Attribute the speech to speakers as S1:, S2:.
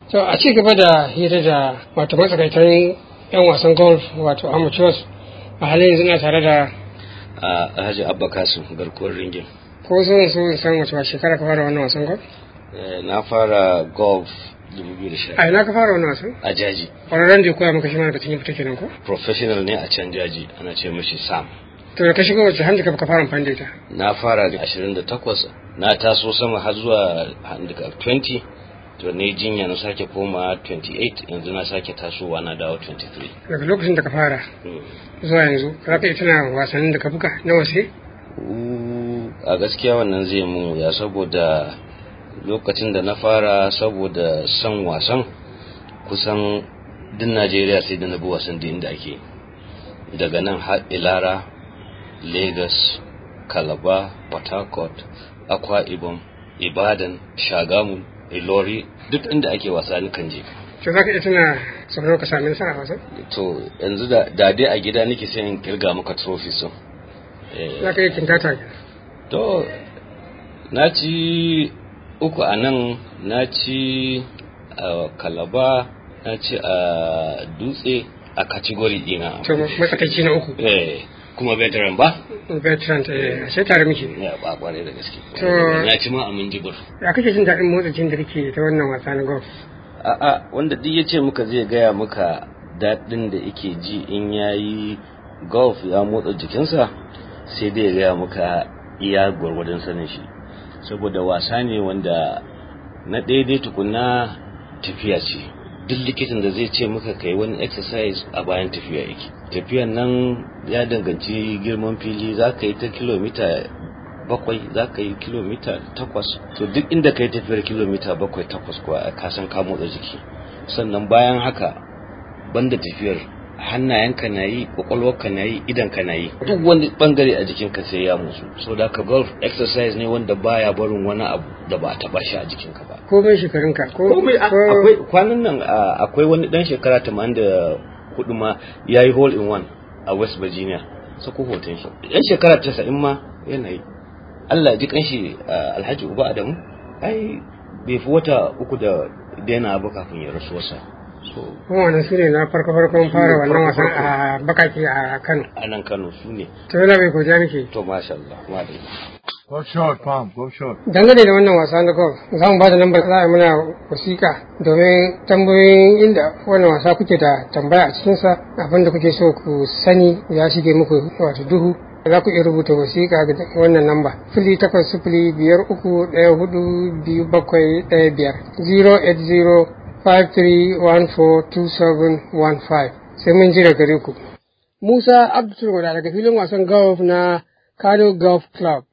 S1: To a ci gaba da hira da wato matsakaitan 'yan wasan golf wato amateurs a halin yanzu na tare da
S2: a Alhaji Abba Kasim garkuwar ringin.
S1: ko so so in san wace shekara ka fara wannan wasan golf?
S2: Eh, Na fara golf 2010
S1: A ina ka fara wannan wasan?
S2: a jaji.
S1: Kwararren da ya koya maka shi mana da cikin fita kenan ko?
S2: Professional ne a can jaji ana ce mashi Sam.
S1: To da ka shiga wace handicap ka fara amfani da ita?
S2: Na fara da 28 na taso sama har zuwa handicap 20 to ne jinya na sake koma 28 yanzu na sake tasowa na dawo 23.
S1: Daga lokacin da ka fara
S2: Mm.
S1: zuwa yanzu za ka iya tuna wasannin da ka buga na wase?
S2: Uh, a gaskiya wannan zai mun wuya saboda lokacin da na fara saboda son wasan kusan din najeriya sai da na bi wasan da inda ake daga nan har ilara lagos calabar port harcourt akwa ibom ibadan shagamu ilori duk inda ake wasa kan je
S1: To za ka iya tuna sau nawa ka sami nasara a wasan?
S2: to yanzu da da dai a gida nake sai in kirga maka trophy so eh,
S1: Za ka iya kintata
S2: To, na ci uku a nan, na ci a kalaba, na ci a dutse a kategori dina.
S1: to matsakaici na uku.
S2: Eh, kuma veteran ba?
S1: Veteran ta sai tare muke.
S2: Ya ba kwarai da gaske.
S1: To-
S2: Na ci ma a minjibir.
S1: Ya kake jin daɗin motsa jin da kake ta wannan wasa na golf?
S2: A'a, wanda duk ya ce muka zai gaya muka daɗin da yake ji in ya yi golf ya motsa jikinsa, sai dai ya gaya muka iya gwargwadon sanin shi. Saboda wasa ne wanda na daidai tukuna tafiya ce. Duk likitan da zai ce muka kai wani exercise a bayan tafiya yake. Tafiyan nan ya danganci girman fili za ka yi ta kilomita bakwai za ka yi kilomita takwas to duk inda ka yi tafiyar kilomita bakwai takwas kuwa ka san ka motsa jiki sannan bayan haka banda tafiyar hannayenka na yi kwakwalwarka na yi idanka na yi duk wani bangare a jikinka sai ya motsu so da ka golf exercise ne wanda baya barin wani abu da ba a taba shi a jikinka ba
S1: Komai shekarunka ko
S2: komai a-
S1: ko-
S2: akwai kwanan nan a, akwai wani dan shekara 84 ma ya yi hole in one a west virginia sako hoton shi yan shekara 90 ma yana yi allah ji kanshi a, alhaji uba adamu ai bai fi wata uku da daina abu kafin ya rasu wasa so
S1: kuma wannan su ne na farko farkon fara wannan wasan a bakaki a Kano.
S2: a nan kano su ne
S1: To yana bai godiya muke.
S2: to masha allah madalla
S3: Go short, Palm. Go short.
S1: Dangane da wannan wasa na golf za mu ba da lambar za a yi mana wasiƙa domin tambayoyin inda wannan wasa kuke da tambaya a cikinsa abin da kuke so ku sani ya shige muku wato duhu za ku iya rubuta wasiƙa ga wannan lamba fili takwas sifili biyar uku ɗaya hudu biyu bakwai ɗaya biyar zero eight zero five three one four two seven one five sai mun ji da gare ku. Musa Abdul daga filin wasan golf na Kano Golf Club